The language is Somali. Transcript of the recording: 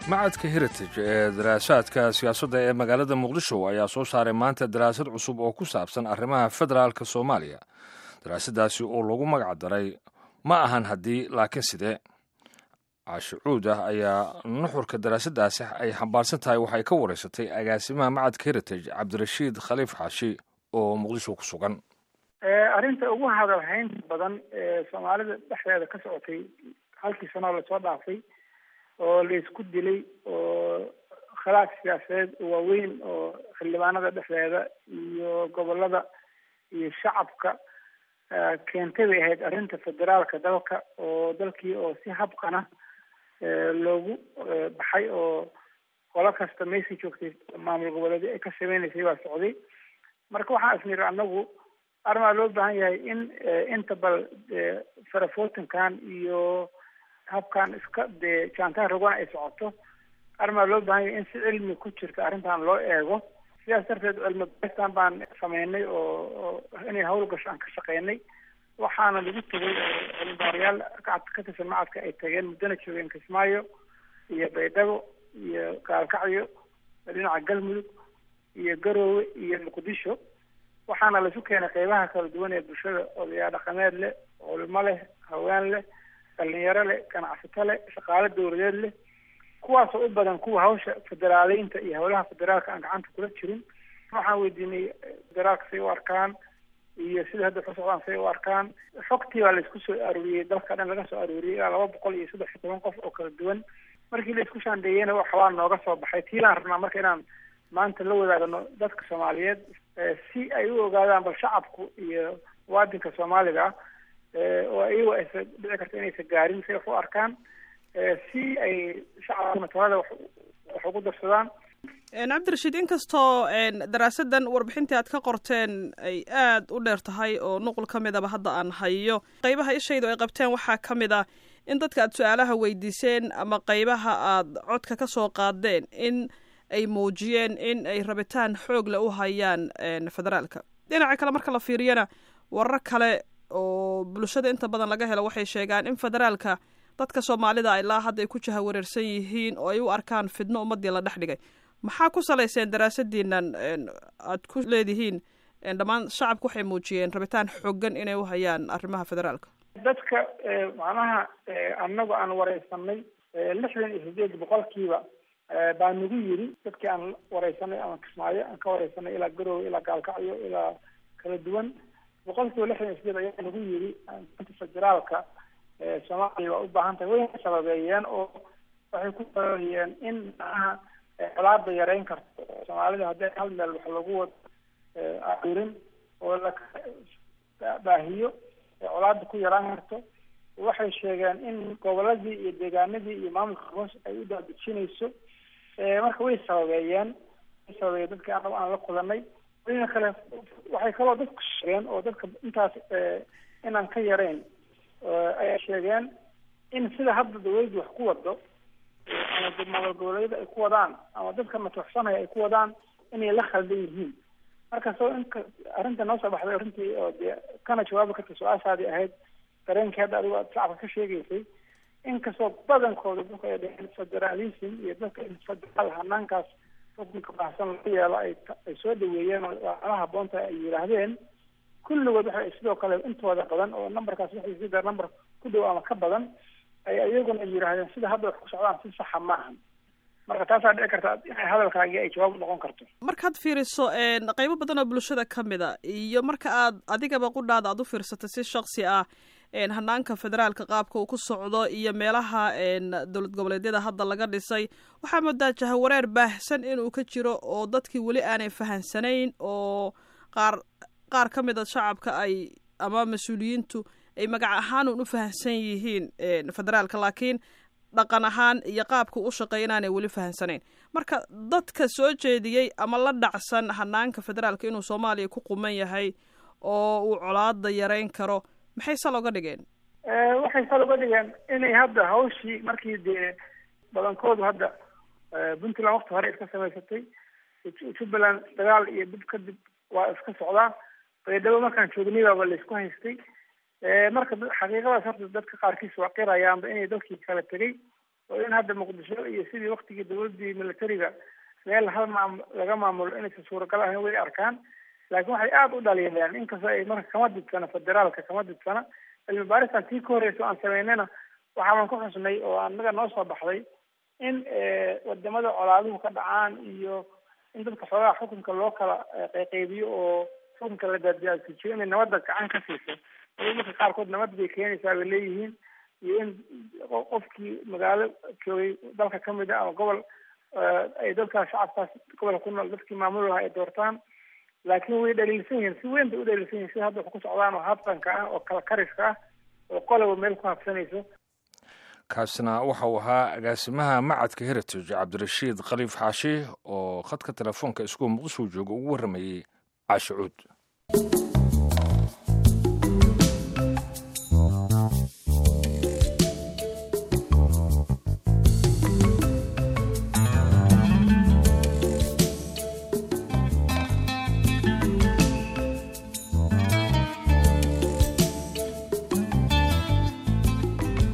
macadka heritage ee daraasaadka siyaasadda ee magaalada muqdisho ayaa soo saaray maanta daraasad cusub oo ku saabsan arrimaha federaalka soomaaliya daraasadaasi oo lagu magac daray ma ahan haddii laakiin sidee caashicuud ah ayaa nuxurka daraasadaasi ay xambaarsan tahay waxay ka wareysatay agaasimaha macadka heritage cabdirashiid khaliif xaashi oo muqdisho ku sugan arrinta ugu hadalhaynta badan ee soomaalida dhexdeeda ka socotay halkii sanoo lasoo dhaafay oo laisku dilay oo khilaaf siyaasadeed waaweyn oo xildhibaanada dhexdeeda iyo gobolada iyo shacabka keentay bay ahayd arrinta federaalka dalka oo dalkii oo si habqana loogu baxay oo qolo kasta meesii joogtay maamul goboleedyo ay ka sameynaysay baa socday marka waxaan isniri anagu arrimaa loo baahan yahay in inta bal farafootinkan iyo habkan iska dee jaantaan rogan ay socoto arrimaa loo baahan yahay in si cilmi ku jirta arrintan loo eego sidaas darteed cilmi baristan baan sameynay oo inay hawl gasho aan ka shaqeynay waxaana lagu tegay cilmibaarayaal ka tirsan macadka ay tageen muddana joogeen kismaayo iyo baydhabo iyo gaalkacyo dhinaca galmudug iyo garoowe iyo muqdisho waxaana laisu keenay qeybaha kala duwan ee bulshada odayaa dhaqameed leh culimo leh haween leh dhalinyaro leh ganacsato leh shaqaale dawladeed leh kuwaasoo u badan kuwa hawsha federaaleynta iyo howlaha federaalka aan gacanta kula jirin waxaan weydiinay federaalka say u arkaan iyo sida hadda ku socdaan say u arkaan xogtii baa laisku soo aruuriyey dalka dhan laga soo aruuriyey ilaa laba boqol iyo saddex iyo toban qof oo kala duwan markii laisku shaandeeyeyna waxbaa nooga soo baxay tiilaan rabnaa marka inaan maanta la wadaagno dadka soomaaliyeed si ay u ogaadaan bal shacabku iyo muwaadinka soomaaliga oo iyago aysa dhici karta inaysa gaarin say wax u arkaan si ay shacabka matalada wax ugu darsadaan cabdirashiid inkastoo daraasadan warbixintii aad ka qorteen ay aada u dheer tahay oo nuqul ka midaba hadda aan hayo qeybaha ishaydu ay qabteen waxaa ka mid ah in dadka aad su-aalaha weydiiseen ama qeybaha aad codka ka soo qaadeen in ay muujiyeen in ay rabitaan xoog le u hayaan federaalka dhinaca kale marka la fiiriyana warar kale oo bulshada inta badan laga helo waxay sheegaan in federaalka dadka soomaalida ilaa hadda ay ku jaha wareersan yihiin oo ay u arkaan fidno ummadii la dhex dhigay maxaa ku salayseen daraasadiinan aad ku leedihiin dhammaan shacabku waxay muujiyeen rabitaan xoogan inay u hayaan arrimaha federaalka dadka macnaha anagu aan wareysanay lixdan iyo sideed boqolkiiba baa nagu yiri dadkii aan wareysanay ama kismaayo aan ka wareysanay ilaa garoowe ilaa gaalkacyo ilaa kala duwan boqolkiiba lixdan iyo sideed ayaa nagu yiri federaalka soomaaliya waa u baahan tahay way sababeeyeen oo waxay ku sababeeyeen in macnaha colaada yareyn karto soomaalida haddii hal meel wax lagu wado arurin oo la baahiyo colaada ku yaraan karto waxay sheegeen in goboladii iyo deegaanadii iyo maamulka hoos ay u daadejinayso marka way sababeeyeen way sababeeyeen dadkii anagu aan la kulanay wayna kale waxay kaloo dadku sheegeen oo dadka intaas inaan ka yarayn ayay sheegeen in sida hadda dawladdu wax ku wado ama maamul goboleedyada ay ku wadaan ama dadka matuxsanaya ay ku wadaan inay la khaldan yihiin marka soo inka arrinta noo soo baxday arrintii oo dee kana jawaabi karta su-aashaadii ahayd dareenkii hadda adigo aad shacabka ka sheegaysay inkastoo badankooda dadku ay dheheen federalism iyo dadka in federaal hanaankaas xukunka baahsan laga yeelo ay ay soo dhaweeyeen oo ala haboonta ay yidhaahdeen kulligood waxay sidoo kale intooda badan oo numberkaas waxay sida number ku dhow ama ka badan ay iyaguna yidhaahdeen sida hadda wax ku socdaan si saxa maahan marka taasaa dhici karta inay hadalkaagii ay jawaab noqon karto markaad fiiriso qeybo badan oo bulshada ka mid a iyo marka aad adigaba qudhaada aad u fiirsatay si shaksi ah hanaanka federaalka qaabka uu ku socdo iyo meelaha dowlad goboleedyada hadda laga dhisay waxaa moodaa jahawareer baahsan inuu ka jiro oo dadkii weli aanay fahansanayn oo qaar qaar ka mid a shacabka ay ama mas-uuliyiintu ay magac ahaan un u fahamsan yihiin federaalka laakiin dhaqan ahaan iyo qaabka u shaqeeya inaanay weli fahamsanayn marka dadka soo jeediyey ama la dhacsan hanaanka federaalka inuu soomaaliya ku quman yahay oo uu colaada yareyn karo maxay sal oga dhigeen waxay sal oga dhigeen inay hadda hawshii markii dee badankoodu hadda puntland wakti hore iska samaysatay jubbaland dagaal iyo dib kadib waa iska socdaa baydhabo markaan joognay baaba laisku haystay marka xaqiiqadaas horta dadka qaarkiis waa qirayaanba inay dalkii kala tegay oo in hadda muqdisho iyo sidii waktigii dawladdii militariga meel hal maam laga maamulo inaysan suuragal ahayn way arkaan laakiin waxay aada u dhaliileen inkastoo ay marka kama didsana federaalka kama didsana cilmi baaristan tii ka horreysa o aan samaynayna waxaaban ku xusnay oo anaga noo soo baxday in wadamada colaaduhu ka dhacaan iyo in dadka xoogaha xukunka loo kala qayqaybiyo oo xukunka la daaddaadsijiyo inay nabadda gacan ka siiso marka qaarkood nabad bay keenaysaa bay leeyihiin iyo in qofkii magaalo joogay dalka kamid a ama gobol ay dadkaas shacabkaas gobolka ku nool dadkii maamul lahaa ay doortaan laakiin way dhaliilsan yihiin si weyn bay u dhaliilsan yihin sida hadda wax ku socdaan oo habsanka ah oo kala kariska ah oo qoloba meel ku habsanayso kaasina waxa uu ahaa agaasimaha macadka heritage cabdirashiid khaliif xaashi oo khadka telefoonka iskuul muqdisho jooga ugu warramayey caashicuud